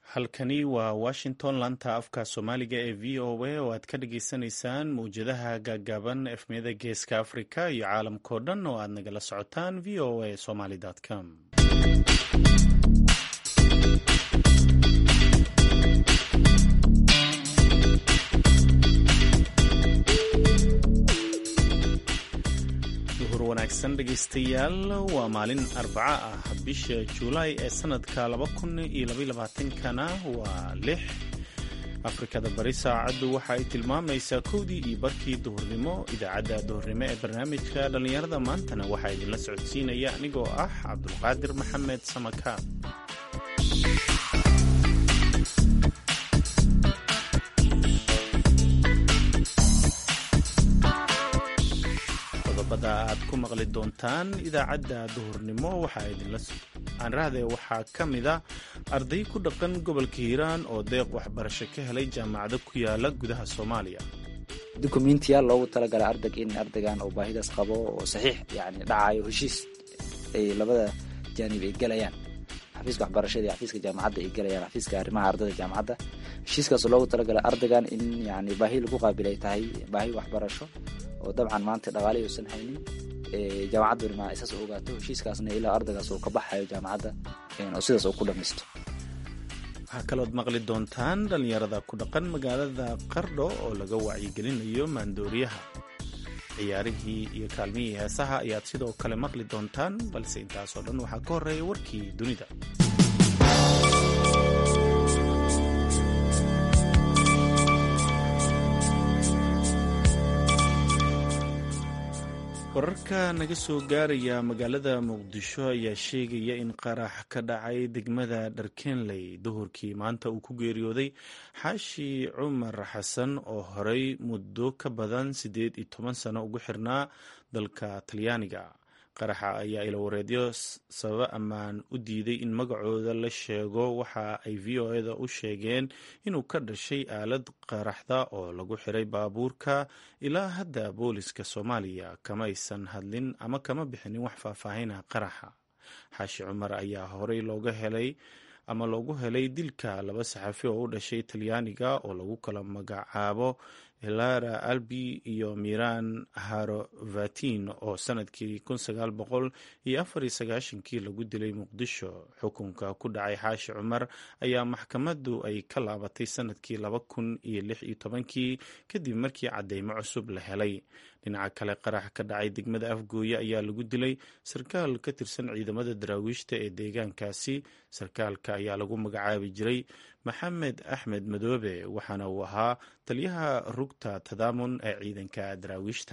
halkani waa washington laanta afka soomaaliga ee v o a oo aad ka dhagaysanaysaan mawjadaha gaagaaban efmiyada geeska africa iyo caalamkao dhan oo aad nagala socotaan v o a somaly com duhur wanaagsan dhegaystayaal waa maalin arbaca ah bisha juulaay ee sanadka kana waa lix afrikada bari saacaddu waxa ay tilmaamaysaa kowdii iyo barkii duhurnimo idaacadda duhurnimo ee barnaamijka dhallinyarada maantana waxaa idinla socodsiinaya anigoo ah cabdulqaadir maxamed samakaab qodobada aad ku maqli doontaan idaacadda duhurnimo waxaaanrahde waxaa ka mida arday ku dhaqan gobolka hiiraan oo deeq waxbarasho ka helay jaamacado ku yaala gudaha soomaaliya dukumentiyaal loogu talagalay ardayg in ardaygan oo baahidaas qabo oo saxiix yani dhacayo heshiis ay labada jaanib ay gelayaan xafiiska waxbarashada iyo xafiiska jaamacadda ay gelayaan xafiiska arrimaha ardayda jaamacadda heshiiskaas loogu talagalay ardaygan in yani baahi lagu qaabil ay tahay baahi waxbarasho oo dabcan maanta dhaqaalihi uusan haynin jaamacadduna isaas u ogaato heshiiskaasna ilaa ardaygaas uu ka baxayo jaamacadda oo sidaas uu ku dhamaysto waxaa kalood maqli doontaan dhallinyarada ku dhaqan magaalada qardho oo laga wacyigelinayo maandooriyaha ciyaarihii iyo kaalmihii heesaha ayaad sidoo kale maqli doontaan balse intaasoo dhan waxaa ka horreeya warkii dunida wararka naga soo gaaraya magaalada muqdisho ayaa sheegaya in qarax ka dhacay degmada dharkenley duhurkii maanta uu ku geeriyooday xaashi cumar xasan oo horey muddo ka badan siddeed iyo toban sano ugu xirnaa dalka talyaaniga qaraxa ayaa ilawareedyo sababo ammaan u diiday in magacooda la sheego waxa ay v o eda u sheegeen inuu ka dhashay aalad qaraxda oo lagu xiray baabuurka ilaa hadda booliska soomaaliya kama aysan hadlin ama kama bixinin wax faahfaahina qaraxa xaashi cumar ayaa horey looga helay ama loogu helay dilka laba saxafi oo u dhashay talyaaniga oo lagu kala magacaabo hilara albi iyo miran harovatin oo sanadkii kii lagu dilay muqdisho xukunka ku dhacay xaashi cumar ayaa maxkamaddu ay ka laabatay sanadkii kii kadib markii cadeymo cusub la helay dhinaca kale qarax ka dhacay degmada afgooye ayaa lagu dilay sarkaal ka tirsan ciidamada daraawiishta ee deegaankaasi sarkaalka ayaa lagu magacaabi jiray maxamed axmed madoobe waxaana uu ahaa taliyaha rugta tadaamun ee ciidanka daraawiishta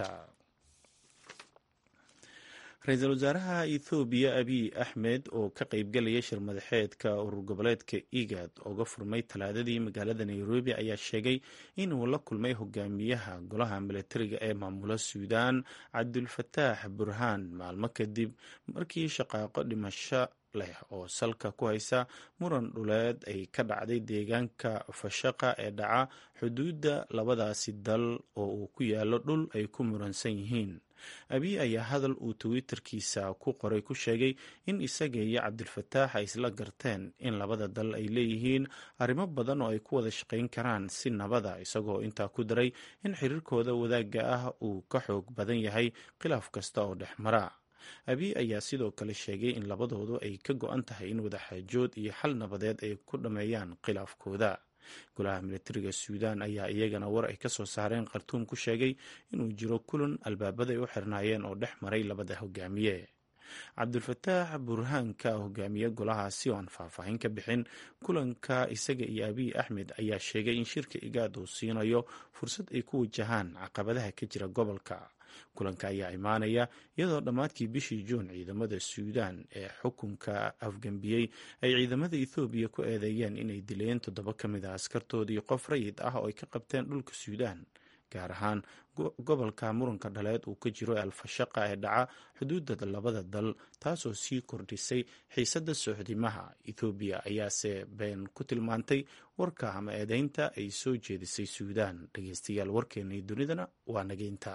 ra-iisul wasaaraha ethoobiya abiy axmed oo ka qeybgalaya shir madaxeedka urur goboleedka igad ooga furmay talaadadii magaalada nairobi ayaa sheegay inuu la kulmay hogaamiyaha golaha milatariga ee maamula suudaan cabdulfataax burhaan maalmo kadib markii shaqaaqo dhimasho leh oo salka ku haysa muran dhuleed ay ka dhacday deegaanka fashaqa ee dhaca xuduudda labadaasi dal oo uu ku yaalo dhul ay ku muransan yihiin abiy ayaa hadal uu twitterkiisa ku qoray ku sheegay in isaga iyo cabdilfataax ay isla garteen in labada dal ay leeyihiin arrimo badan oo ay ku wada shaqayn karaan si nabada isagoo intaa ku daray in xiriirkooda wadaagga ah uu ka xoog badan yahay khilaaf kasta oo dhex mara abiy ayaa sidoo kale sheegay in labadoodu ay ka go-an tahay in wadaxaajood iyo xal nabadeed ay ku dhammeeyaan khilaafkooda golaha militariga suudaan ayaa iyagana war ay ka soo saareen khartuum ku sheegay inuu jiro kulan albaabada ay u xirnaayeen oo dhex maray labada hogaamiye cabdulfataax burhaanka hogaamiye golahaasi oo aan faahfaahin ka bixin kulanka isaga iyo abiy axmed ayaa sheegay in shirka igaad uu siinayo fursad ay ku wajahaan caqabadaha ka jira gobolka kulanka ayaa imaanaya iyadoo dhammaadkii bishii juun ciidamada suudaan ee xukunka afgambiyey ay ciidamada ethoobiya ku eedeeyeen inay dileen toddoba ka mid a askartoodii qof rayid ah oo ay ka qabteen dhulka suudaan gaar ahaan gobolka muranka dhaleed uu ka jiro alfashaqa ee dhaca xuduudda labada dal taasoo sii kordhisay xiisadda soxdimaha ethoobiya ayaase been ku tilmaantay warka ama eedeynta ay soo jeedisay suudaan dhegeystayaal warkeennii dunidana waa nageynta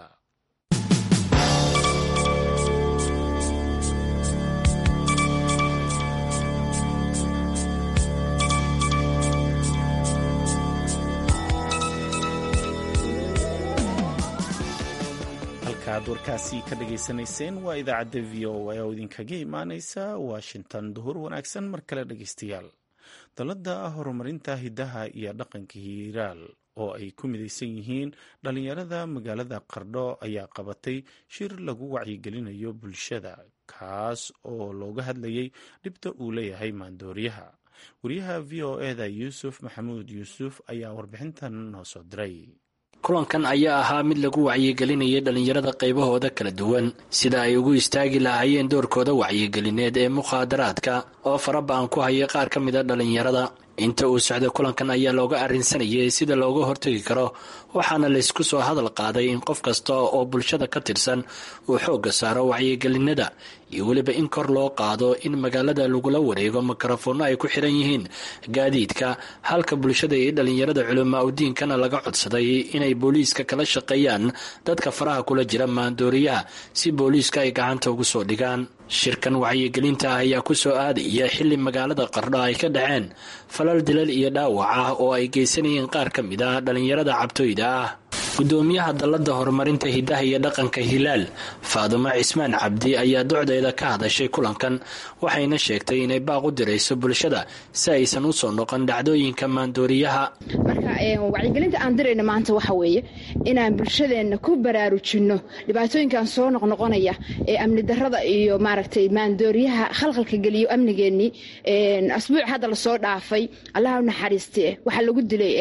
halkaad warkaasi ka dhagaysanayseen waa idaacadda v o a oo idinkaga imaaneysa washington duhur wanaagsan mar kale dhegaystayaal dalladda horumarinta hiddaha iyo dhaqanka hiiraal oo ay ku midaysan yihiin dhallinyarada magaalada qardho ayaa qabatay shir lagu wacyigelinayo bulshada kaas oo looga hadlayay dhibta uu leeyahay maandooriyaha wariyaha v o eda yuusuf maxamuud yuusuf ayaa warbixintan noo soo diray kulankan ayaa ahaa mid lagu wacyigelinayay dhallinyarada qaybahooda kala duwan sida ay ugu istaagi lahaayeen doorkooda wacyigelineed ee mukhaadaraadka oo faraba-an ku hayay qaar ka mid a dhallinyarada inta uu socday kulankan ayaa looga arrinsanayay sida looga hortegi karo waxaana laysku soo hadal qaaday in qof kasta oo bulshada ka tirsan uu xoogga saaro wacyigelinada iyo weliba in kor loo qaado in magaalada lagula wareego mikrofoonno ay ku xiran yihiin gaadiidka halka bulshada iyo dhallinyarada culamaa udiinkana laga codsaday inay booliiska kala shaqeeyaan dadka faraha kula jira maandooriyaha si booliiska ay gacanta ugu soo dhigaan shirkan wacyigelinta ah ayaa ku soo aadaya xilli magaalada qardho ay ka dhaceen falal dilal iyo dhaawac ah oo ay geysanayeen qaar ka mid ah dhallinyarada cabtooyda ah gudoomiyaha dalladda horumarinta hiddaha iyo dhaqanka hilaal faadumo cismaan cabdi ayaa docdeeda ka hadashay kulankan waxayna sheegtay inay baaq u dirayso bulshada si aysan u soo noqon dhacdooyinka maandooriyaha marka wacyigelinta aan dirayna maanta waxa weeye inaan bulshadeenna ku baraarujinno dhibaatooyinkan soo noqnoqonaya ee amni darada iyo maaragtay maandooriyaha khalkhalka geliyo amnigeennii asbuuc hadda lasoo dhaafay allaha u naxariiste waxaa lagu dilay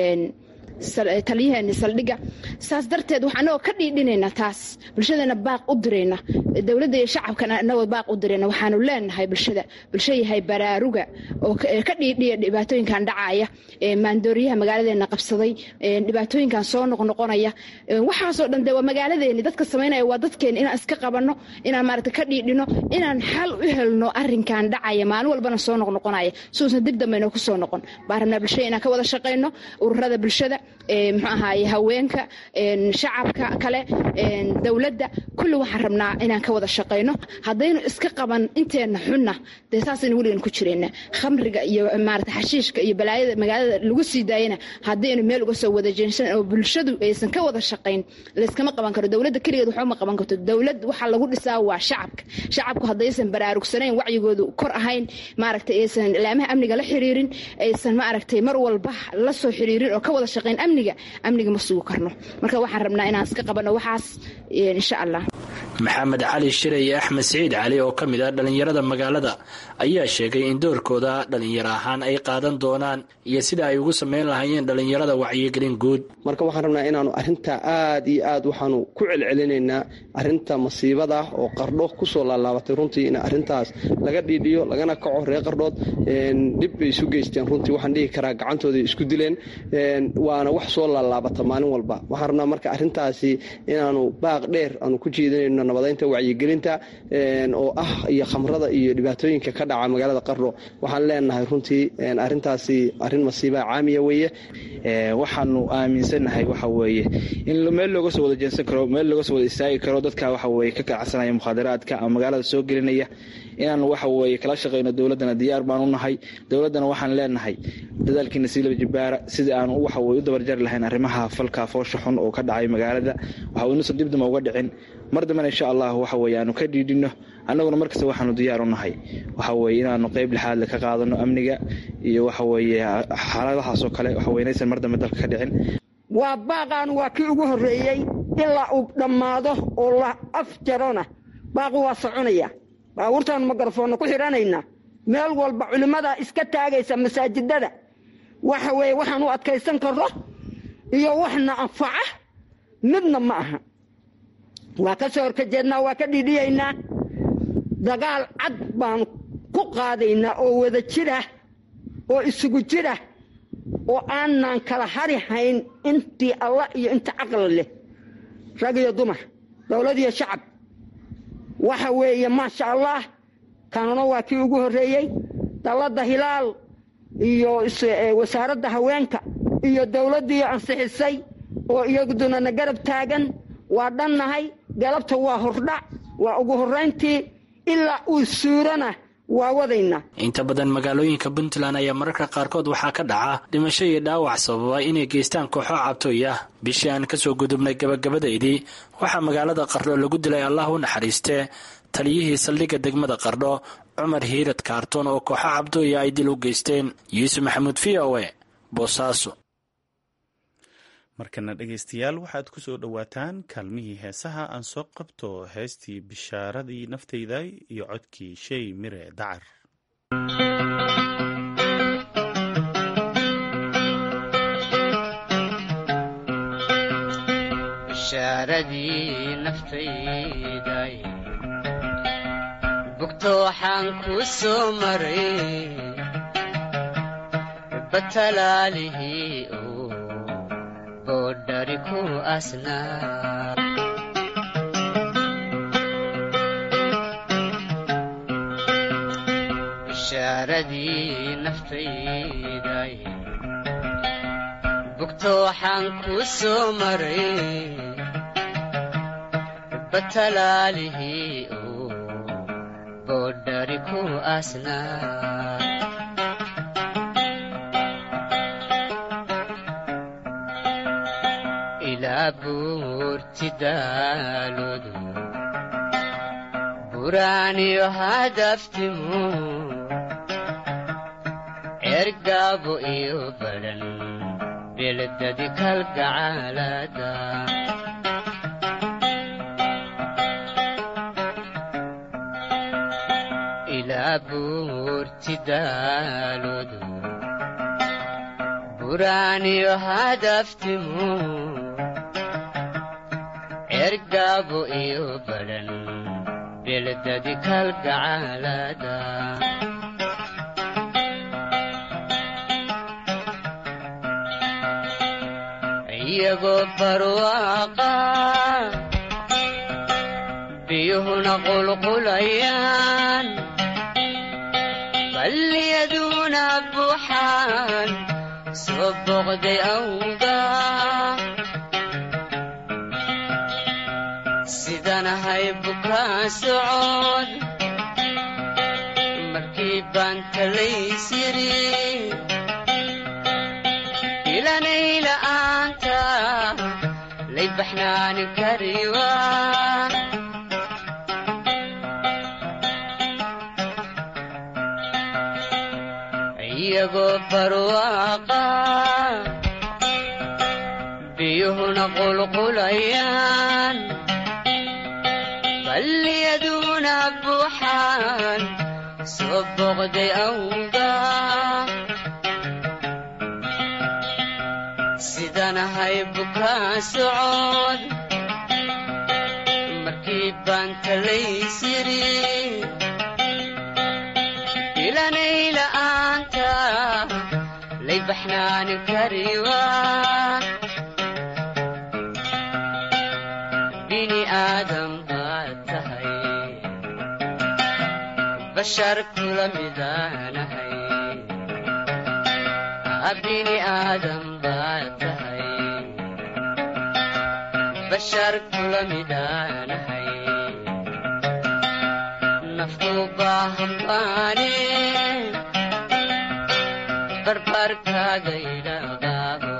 taliyaheeni saldhigga saas darteed waxaa anagoo ka dhiidhinayna taas bulshadeena baaq u dirayna dowladda iyo shacabkana anagoo baaq u dirayna waxaanu leenahay bulshada bulsha yahay baraaruga oo ka dhiidhiya dhibaatooyinkan dhacaya maandooriyaha magaaladeena qabsaday dhibaatooyinkan soo noqnoqonaya waxaasoo dhan dee waa magaaladeeni dadka samaynaya waa dadkeeni inaan iska qabanno inaan maaragta ka dhiidhino inaan xal u helno arrinkan dhacaya maalin walbana soo noqnoqonaya suusan dib dambe inoo ku soo noqon baan rabnaa bulshada inaan ka wada shaqayno ururada bulshada muxuu ahaaye haweenka shacabka kale dowladda kulli waxaan rabnaa inaan ka wada shaqayno haddaynu iska qaban inteenna xunna dee saasaynu weligan ku jirayna khamriga iyo maarata xashiishka iyo balaayada magaalada lagu sii daayana haddaynu meel uga soo wada jeensan oo bulshadu aysan ka wada shaqayn layskama qaban karo dowladda keligeed waxba ma qaban karto dowlad waxaa lagu dhisaa waa shacabka shacabku haddaysan baraarugsanayn wacyigoodu kor ahayn maaragtay aysan ilaamaha amniga la xiriirin aysan maaragtay mar walba la soo xiriirin oo ka wada shaqayn amniga amniga ma sugi karno marka waxaan rabnaa inaan iska qabanno waxaas insha allah maxamed cali shire iyo axmed siciid cali oo ka mid ah dhallinyarada magaalada ayaa sheegay in doorkooda dhallinyaro ahaan ay qaadan doonaan iyo sida ay ugu sameyn lahaayeen dhallinyarada wacyigelin guud marka waxaan rabnaa inaanu arinta aad iyo aad waxaanu ku celcelinaynaa arinta masiibada oo qardho kusoo laalaabatay runtii in arintaas laga dhiidhiyo lagana kaco reer qardhood dhib bay isu geysteen runtii waxaan dhihi karaa gacantooda isku dileen waana wax soo laalaabata maalin walba waxaan rabnaa marka arintaasi inaanu baaq dheer aanu ku jeedinayno nabadaynta wacyigelinta oo ah iyo khamrada iyo dhibaatooyinka ka dhaca magaalada qardho waxaan leenahay runtii arintaasi arin masiiba caamiya weeye waxaanu aaminsannahay waxa weeye in meel looga soo wada jeensan karo meel looga soo wada istaagi karo dadka waxa weye ka kacsanaya mukhaadaraadka ama magaalada soo gelinaya inaanu waxa weye kala shaqayno dowladdana diyaar baan u nahay dowladdana waxaan leenahay dadaalkiina siilaba jibaara sidai aanu waxa weye u dabarjari lahayn arrimaha falka foosha xun oo ka dhacay magaalada waxa inuusan dibdama uga dhicin mar dambena insha allah waxa weye aanu ka dhiidhino annaguna markasta waxaanu diyaar u nahay waxa weye inaanu qeyb lixaadle ka qaadano amniga iyo waxa weye xaaladahaasoo kale waxa weye inaysan mar dambe dalka ka dhicin waa baaqaan waa kii ugu horreeyey ilaa uu dhammaado oo la af jarona baaqu waa soconaya baabuurtaanu mikrafoonna ku xidhanaynaa meel walba culimmadaa iska taagaysa masaajidada waxa weeye waxaan u adkaysan karno iyo waxna anfaca midna ma aha waa ka soo horkajeednaa waa ka dhidhiyaynaa dagaal cad baanu ku qaadaynaa oo wada jirah oo isugu jirah oo aanaan kala hari hayn intii allah iyo inta caqli leh rag iyo dumar dowlad iyo shacab waxa weeye maasha allah kanuna waa kii ugu horreeyey dalladda hilaal iyo wasaaradda haweenka iyo dowladdiiyo ansixisay oo iyaduna na garab taagan waa dhannahay galabta waa hordhac waa ugu horrayntii ilaa uu suurana waa wadaynaa inta badan magaalooyinka puntland ayaa mararka qaarkood waxaa ka dhaca dhimasho iyo dhaawac sababa inay geystaan kooxo cabtooy ah bishii aan kasoo gudubnay gabagabadaydii waxaa magaalada qardho lagu dilay allah u naxariistee taliyihii saldhigga degmada qardho cumar hiirad kaartoon oo kooxo cabdooya ay dil u geysteen yuusuf maxamuud v o e boosaaso markana dhegaystayaal waxaad ku soo dhowaataan kaalmihii heesaha aan soo qabto heestii bishaaradii naftayda iyo codkii shay mire dacar bishaaradii naftayday bugto waxaan ku soo maray batalaalihii oo boodhari ku asnaa bishaaradii naftayday bugto waxaan ku soo maray batalaalihii oo boodhari ku asnaa ilaa buurti daaloodu buraaniyo hadaftimu ergaabo iyo badhan beledadi kalgacaalada ilaa buurti daaloodu buraaniyo hadaftimu ergaabo iyo badhan beledadi kalgacaalada iyagoo barwaaqa biyuhuna qulqulayaan balliyaduna buuxaan soo boqday awga sidanahay bukaa socod markii baan talaysiri ilanay la'aanta lay baxnaani kariwa iyagoo barwaaqa biyuhuna qulqulayaan balliyaduna buuxaan soo boqday awga sidanahay bukaa socod markii baan talaysiri ilanay la'aanta lay baxnaani kariwa bini aadam baad tahay bashar kula midaanahay bini aadam baad tahay bashar kula midaanahay naftu baahan baane barbarkaaga idhaqaabo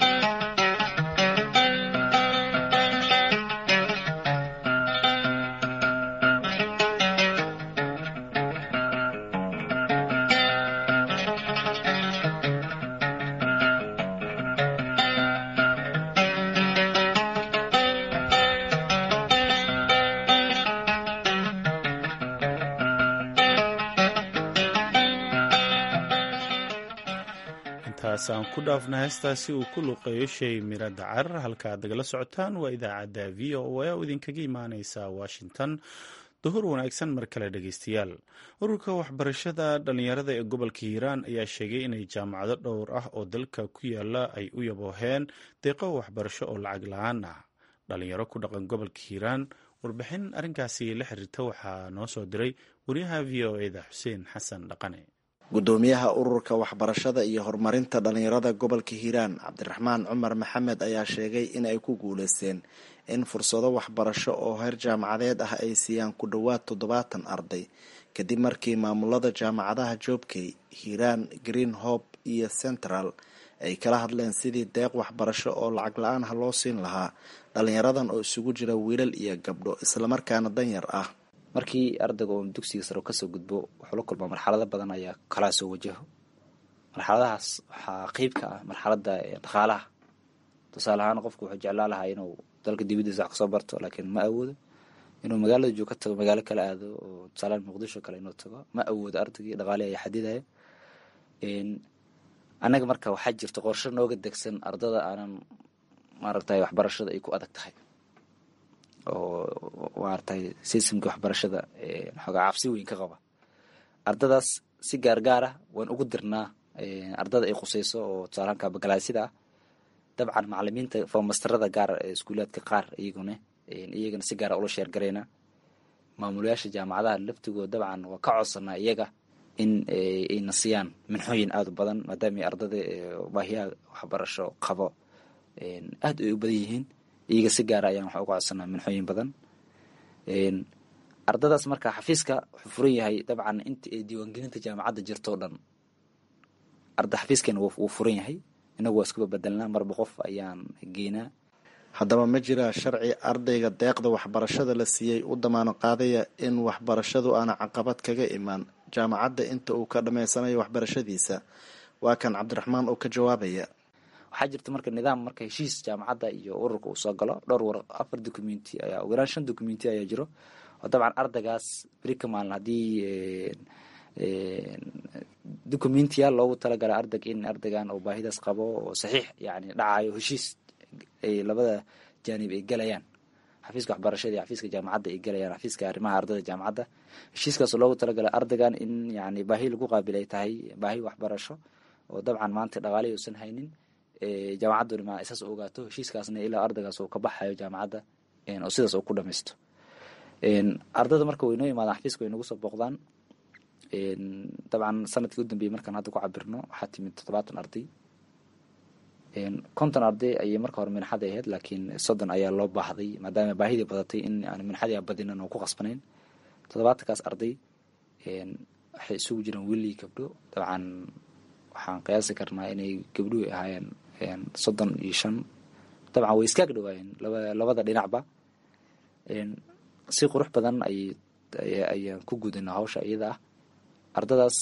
intaas aan ku dhaafna heestaasi uu ku luqeeyo shay miro dacar halkaad nagala socotaan waa idaacadda v o a oo idinkaga imaaneysa washington duhur wanaagsan mar kale dhegeystayaal ururka waxbarashada dhalinyarada ee gobolka hiiraan ayaa sheegay inay jaamacado dhowr ah oo dalka ku yaala ay u yabooheen deeqo waxbarasho oo lacag la-aan ah dhalinyaro ku dhaqan gobolka hiiraan warbixin arrinkaasi la xiriirta waxaa noo soo diray wariyaha v o eda xuseen xasan dhaqane gudoomiyaha ururka waxbarashada iyo horumarinta dhalinyarada gobolka hiiraan cabdiraxmaan cumar maxamed ayaa sheegay in ay ku guuleysteen in fursado waxbarasho oo heer jaamacadeed ah ay siiyaan ku dhowaad toddobaatan arday kadib markii maamulada jaamacadaha joobkey hiiraan green hope iyo central ay kala hadleen sidii deeq waxbarasho oo lacag la-aan ha loo siin lahaa dhalinyaradan oo isugu jira wiilal iyo gabdho islamarkaana danyar ah markii ardayga oo dugsiga sare kasoo gudbo wuxuu la kulmaa marxalado badan ayaa kalaa soo wajaho marxaladahaas waxaa qeyb ka ah marxalada dhaqaalaha tusaale ahaan qofku wuxuu jeclaa lahaa inuu dalka dibadiisa wax kasoo barto laakiin ma awoodo inuu magaalada joog ka tago magaalo kale aado oo tusaalehaan muqdisho kale inuu tago ma awoodo ardaygii dhaqaalihi ayaa xadidaya annaga marka waxaa jirta qorsho nooga degsan ardada aanan maaragtay waxbarashada ay ku adag tahay oo maaragtay sistamka waxbarashada xoogaa cabsi weyn ka qaba ardadaas si gaargaar ah waan ugu dirnaa ardada ay khuseyso oo tusaalahanka bagalaasyada ah dabcan macalimiinta fomastarada gaar ee iskuulaadka qaar iyaguna iyagana si gaara ula sheergarayna maamulayaasha jaamacadaha laftigood dabcan waa ka codsanaa iyaga in ayna siiyaan minxooyin aada u badan maadaama ardada baahiyaha waxbarasho qabo aada ay u badan yihiin iyaga si gaara ayaan waxa uga codsanaa minxooyin badan ardadaas marka xafiiska wuxuu furan yahay dabcan inta ay diiwaangelinta jaamacadda jirto o dhan arda xafiiskeena wuu furan yahay inagu waa iskuba bedelnaa marba qof ayaan geynaa haddaba ma jiraa sharci ardayga deeqda waxbarashada la siiyey u damaano qaadaya in waxbarashadu aana caqabad kaga imaan jaamacadda inta uu ka dhammaysanayo waxbarashadiisa waa kan cabdiraxmaan oo ka jawaabaya waxaa jirta marka nidaam marka heshiis jaamacadda iyo ururka uu soo galo dhowr war afar documenti ayaa ugu yaraan shan documenti ayaa jiro oo dabcan ardaygaas beri ka maalin haddii documentiya loogu talagalay ardayga in ardaygan oo baahidaas qabo oo saxiix yani dhacayo heshiis ay labada jaanib ay galayaan xafiiska waxbarashada iyo xafiiska jaamacadda ay galayaan xafiiska arrimaha ardayda jaamacadda heshiiskaasoo loogu talagalay ardaygan in yani baahi lagu qaabil ay tahay baahi waxbarasho oo dabcan maanta dhaqaalihi uusan haynin jaamacadduna ma isaas ogaato heshiiskaasna ilaa ardaygaas uu ka baxayo jaamacadda oo sidaas uu ku dhamaysto ardayda marka way noo imaadaan xafiiska way nagu soo booqdaan dabcan sanadkii u dambeeyey markaan hadda ku cabirno waxaa timid toddobaatan arday konton arday ayay marka hore minxada ahayd laakiin soddon ayaa loo baahday maadaama baahidii badatay in aan minxadii badinan oo ku qasbanayn toddobaatankaas arday waxay isugu jiraan wiilii gabdho dabcan waxaan qiyaasi karnaa inay gabdhuhu ahaayeen soddon iyo shan dabcan way iskaag dhawaayeen labada dhinacba si qurux badan ayaan ku gudana hawsha iyada ah ardadaas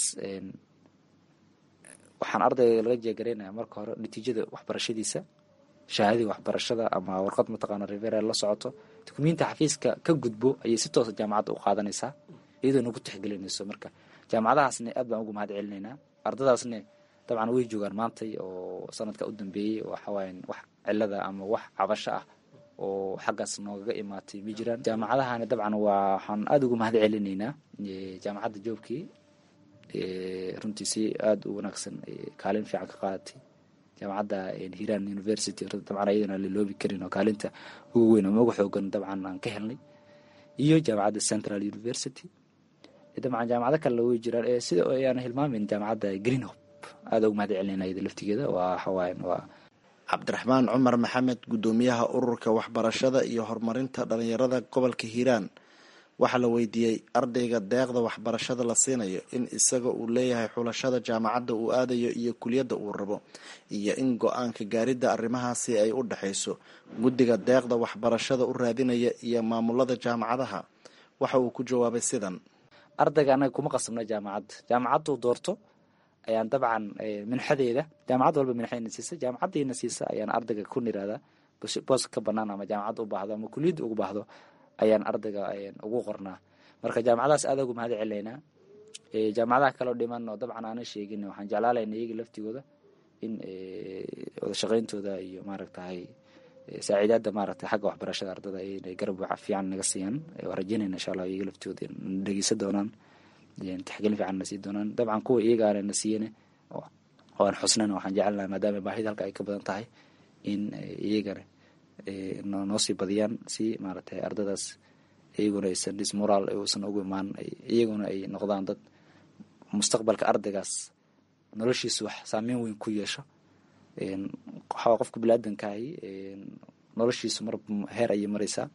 waxaan ardayga laga jeegaraynaya marka hore natiijada waxbarashadiisa shahaadadii waxbarashada ama warqad mataqaana referal la socoto dukumiinta xafiiska ka gudbo ayay si toosa jaamacadda u qaadanaysaa iyadoo nagu tixgelinayso marka jaamacadahaasne aad baan uga mahad celinaynaa ardadaasne dabcan way joogaan maantay oo sanadka u dambeeyey waxawaayan wax cilada ama wax cabasho ah oo xaggaas noogaga imaatay ma jiraan jaamacadahani dabcan waa waxaan aada uga mahad celinaynaa jaamacadda joobkii runtii si aada u wanaagsan kaalin fiican ka qaadatay jaamacadda hiran university dabcan ayadana laloobi karin oo kaalinta ugu weyn ama uga xoogan dabcan aan ka helnay iyo jaamacadda central university dabcan jaamacado kalena way jiraan sida ayaan hilmaamin jaamacadda green hope aada uga mahad celinayna iyada laftigeeda waa waxawaayan waa cabdiraxmaan cumar maxamed guddoomiyaha ururka waxbarashada iyo horumarinta dhalinyarada gobolka hiiraan waxaa la weydiiyey ardayga deeqda waxbarashada la siinayo in isaga uu leeyahay xulashada jaamacadda uu aadayo iyo kuliyadda uu rabo iyo in go-aanka gaaridda arrimahaasi ay u dhexayso guddiga deeqda waxbarashada u raadinaya iyo maamulada jaamacadaha waxa uu ku jawaabay sidan ardayga anaga kuma qasabna jaamacadda jaamacaddu doorto ayaan dabcan minxadeeda jaamacad walba minxadna siisa jaamacaddiina siisa ayaan ardayga ku niraahdaa boos ka banaan ama jaamacadda u baahdo ama kuliyadda ugu baahdo ayaan ardayga ugu qornaa marka jaamacadahaas aada uga mahad celaynaa jaamacadaha kaleo dhiman oo dabcan aanan sheegin waxaan jeclaalayna iyaga laftigooda in wada shaqayntooda iyo maaragtahay saaciidaadda maaragtay xagga waxbarashada ardada inay garab fiican naga siiyaan waa rajeynayna insha allah iyaga laftooda dhegeysan doonaan taxgelin fiican na sii doonaan dabcan kuwa iyaga aana na siiyane oo aan xusnana waxaan jecelnaha maadaama baahida halka ay ka badan tahay in iyagana noo sii badiyaan si maaragtay ardadaas iyaguna aysan dismoral uusan ugu imaan iyaguna ay noqdaan dad mustaqbalka ardaygaas noloshiisa wax saameyn weyn ku yeesho waxaa qofka biniaadankahi noloshiisu mar heer ayay maraysaa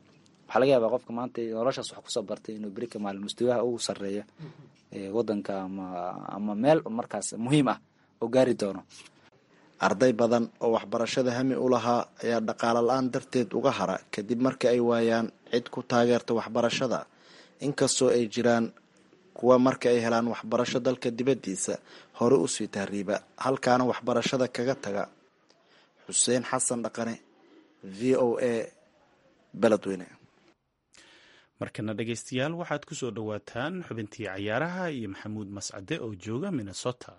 waxaa laga yaabaa qofka maanta noloshaas wax kusoo bartay inuu berika maalin mustawaha ugu sarreeya wadanka ama ama meel markaas muhiim ah oo gaari doono arday badan oo waxbarashada hami u lahaa ayaa dhaqaalo la-aan darteed uga hara kadib marka ay waayaan cid ku taageerta waxbarashada inkastoo ay jiraan kuwa marka ay helaan waxbarasho dalka dibaddiisa hore usii tahriiba halkaana waxbarashada kaga taga xuseen xasan dhaqane v o a beledweyne markana dhegaystayaal waxaad ku soo dhowaataan xubintii cayaaraha iyo maxamuud mascade oo jooga minnesota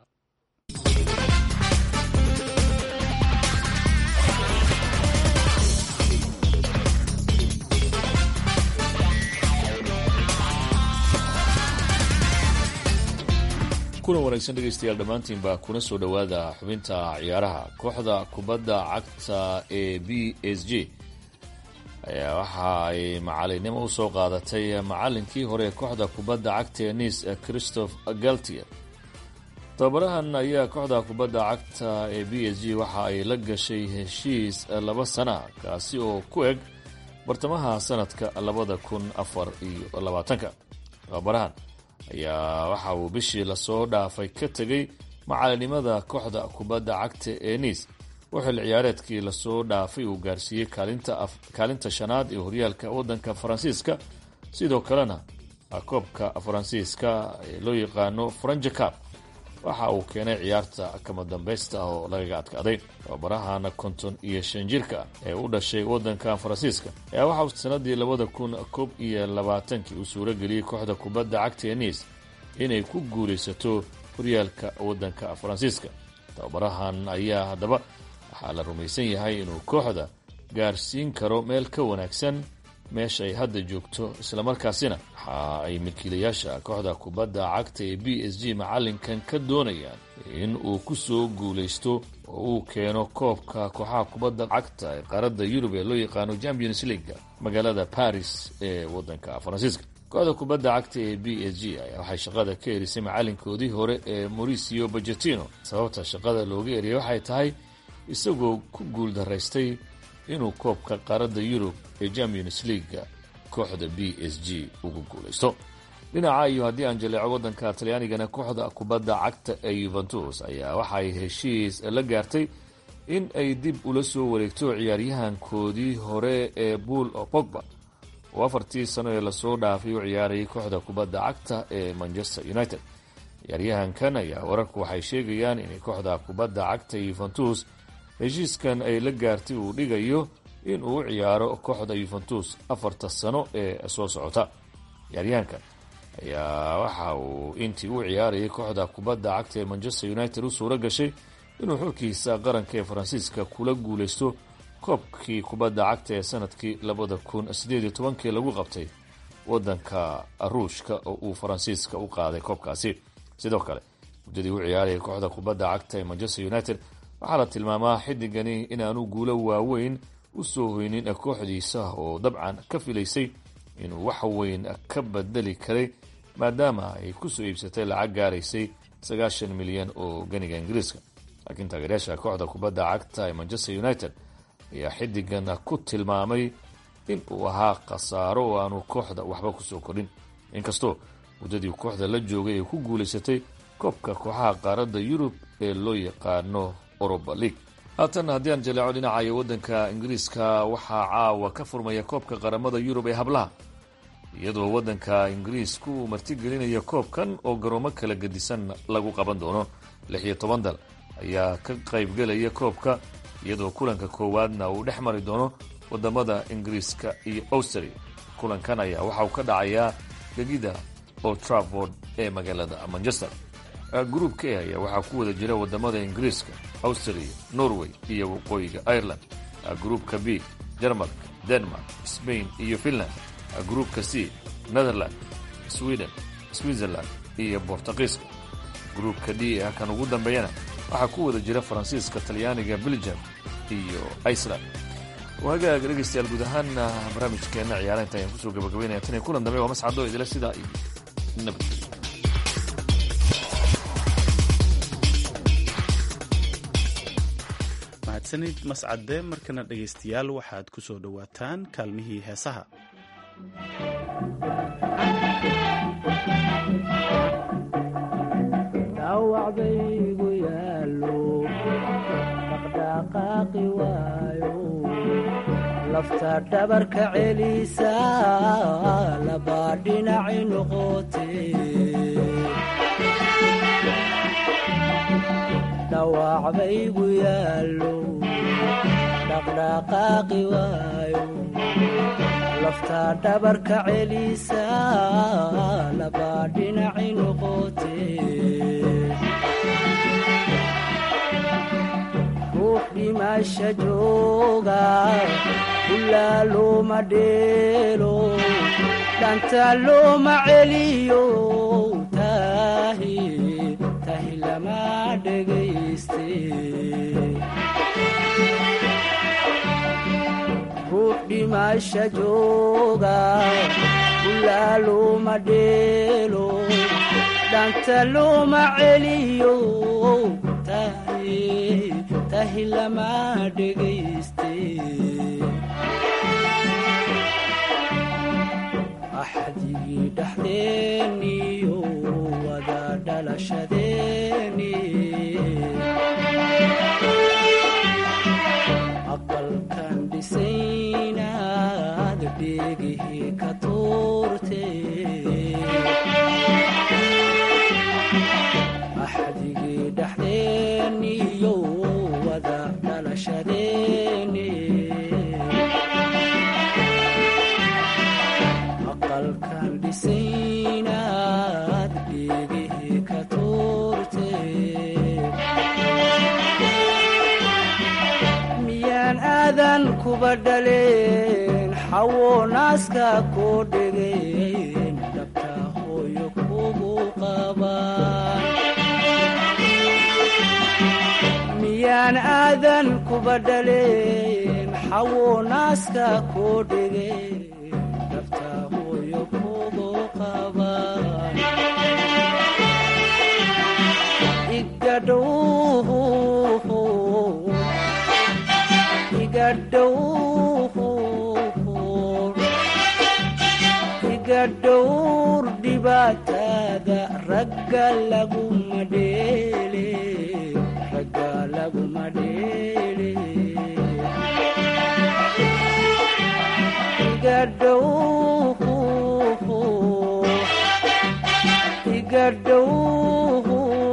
kuna wanaagsan dhegaystayaal dhammaantiinba kuna soo dhowaada xubinta ciyaaraha kooxda kubadda cagta ee b s g ayaa waxa ay macalinimo usoo qaadatay macalinkii hore ee kooxda kubadda cagta ee nice christophe galtier tababarahan ayaa kooxda kubadda cagta ee b s g waxa ay la gashay heshiis laba sana kaasi oo ku eg bartamaha sanadka labada kun afar iyo labaatanka tababarahan ayaa waxa uu bishii lasoo dhaafay ka tegay macalinimada kooxda kubadda cagta ee nice oo xil ciyaareedkii lasoo dhaafay uu gaarsiiyey kaalinta shanaad ee horyaalka wadanka faransiiska sidoo kalena koobka faransiiska ee loo yaqaano franjacap waxa uu keenay ciyaarta kama dambaysta oo lagaga adkaaday tababarahana konton iyo shan jirka ee u dhashay wadanka faransiiska ayaa waxa uu sanadii labada kun koob iyo labaatankii uu suuro geliyey kooxda kubadda cagta ee nice inay ku guulaysato horyaalka wadanka faransiiska tababarahan ayaa haddaba waxaa la rumaysan yahay inuu kooxda gaarsiin karo meel ka wanaagsan meesha ay hadda joogto islamarkaasina waxa ay milkiilayaasha kooxda kubadda cagta ee b s g macalinkan ka doonayaan in uu ku soo guulaysto oo uu keeno koobka kooxaha kubadda cagta ee qaaradda yurub ee loo yaqaano champions leaga magaalada paris ee wadanka faransiiska kooxda kubadda cagta ee b s g ayaa waxay shaqada ka erisay macalinkoodii hore ee mauricio bajetino sababta shaqada looga eriyay waxay tahay isagoo ku guul daraystay inuu koobka qaaradda yurub ee champions leaga kooxda b s g ugu guulaysto dhinaca iyo haddii aan jaleeco wadanka talyaanigana kooxda kubadda cagta ee yuventus ayaa waxay heshiis la gaartay in ay dib ula soo wareegto ciyaaryahankoodii hore ee buul pogba oo afartii sano ee lasoo dhaafay u ciyaarayay kooxda kubadda cagta ee manchester united ciyaaryahankan ayaa wararku waxay sheegayaan inay kooxda kubadda cagta yuventus heshiiskan ay la gaartay uu dhigayo in uu u ciyaaro kooxda yuventus afarta sano ee soo socota ciyaaryahankan ayaa waxa uu intii u ciyaarayay kooxda kubadda cagta ee manchester united u suuro gashay inuu xulkiisa qaranka ee faransiiska kula guulaysto koobkii kubadda cagta ee sanadkii labada kun sideed iyo tobankii lagu qabtay wadanka ruushka oo uu faransiiska u qaaday koobkaasi sidoo kale muddadii u ciyaarayay kooxda kubadda cagta ee manchester united waxaa la tilmaamaa xidigani inaanu guulo waaweyn u soo hoynin kooxdiisa oo dabcan ka filaysay inuu wax weyn ka bedeli karay maadaama ay kusoo iibsatay lacag gaaraysay sagaashan milyan oo ganiga ingiriiska laakiin taageeryaasha kooxda kubadda cagta ee manchester united ayaa xidigan ku tilmaamay in uu ahaa khasaaro oo aanu kooxda waxba kusoo kordhin inkastoo muddadii kooxda la joogay ay ku guulaysatay koobka kooxaha qaaradda yurub ee loo yaqaano oroba league haatan haddii aan jaleeco dhinacayo waddanka ingiriiska waxaa caawa ka furmaya koobka qaramada yurub ee hablaha iyadoo waddanka ingiriisku uu martigelinaya koobkan oo garoomo kala gedisan lagu qaban doono lix iyo toban dal ayaa ka qaybgelaya koobka iyadoo kulanka koowaadna uu dhex mari doono wadamada ingiriiska iyo austria kulankan ayaa waxa uu ka dhacayaa gegida old trafford ee magaalada manchester gruupka e ayaa waxaa ku wada jira wadamada ingiriiska austria norway iyo waqooyiga ireland gruupka b jarmalka denmark spain iyo finland gruupka c netherland sweden switzerland iyo bortuqiiska gruupka d ee kan ugu dambeeyana waxaa ku wada jira faransiiska talyaaniga belgium iyo iceland hagaag dhegeystayaal guud ahaana barnaamijkeena ciyaaraha inta ayaan kusoo gabagabeynaya tan iyo kulan dambe waa mascado idila sidaa iyo nabad mahadsanid mascade markana dhegaystayaal waxaad ku soo dhowaataan kaalmihii heesaha dhaawacbaygu yaallo dhaqdhaqaaqi waayo lafta dhabarka celisa labaa dhinaci noqote dhawaacbaygu yaallo dhaqdhaqaaqi waayo lafta dhabarka celisa labaa dhinaci noqote ruux dhimasha jooga ulaa looma dheelo dhanta looma celiyo tahi tahi lama dhegayste ruux dhimasha jooga ulaa looma dheelo dhanta looma celiyo tahi tahi lama dhegayste axdigii dhexdeeniyo wada dhalashadeeni aqalkan dhisaynaad dheegihii ka tuurte axdigii dhexdeeniyo wada dhalashadeeni aqalkan dhisaynaad dheegihii ka tuurte miyaan aadan kuba dhaleen xawo naaska koo dhegeen dhabta hooyo kugu qabaan miyaan aadan kuba dhaleen xawo naaska koo dhegeen dhabta hooyo kugu qabaan igadhow iga dhowr dhibaatada ragga laguma dheele ragga laguma dheele iga dhow iga dhow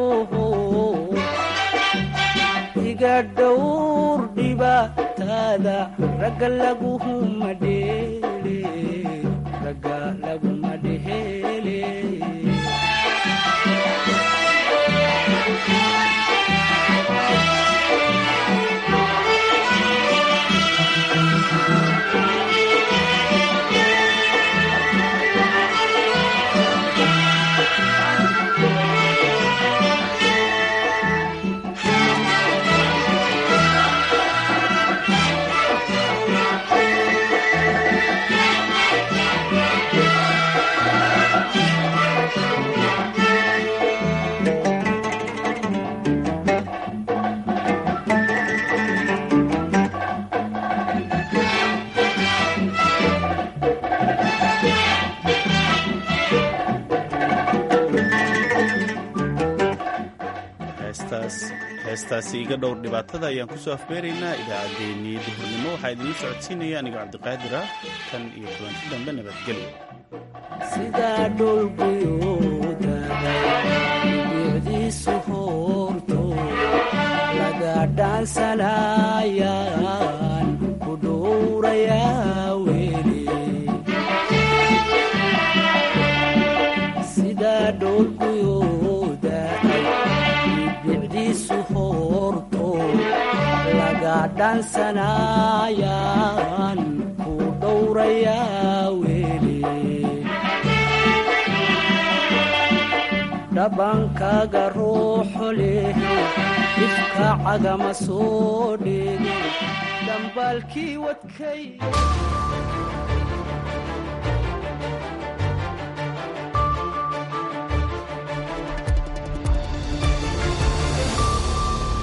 iga dhowr dhibaatada ragga laguma dheele ragga laguma dheele heestaasi iga dhowr dhibaatada ayaan kusoo afbeeraynaa idaacaddeenii duhurnimo waxaa idinla socodsiinaya anigoo cabdiqaadir ah tan iyo kulanti dambe nabadgelyo sidaa dhulguyuudadibicdiisu hoorto laga dhaansanayaan ku dhowrayaa weli sidaa dhulguyuuda bicdiisu hoorto laga dhaansanayaan ku dhowrayaa weli dhabankaaga ruuxo leh ifka cagama soo dhigin dambaalkii wadkay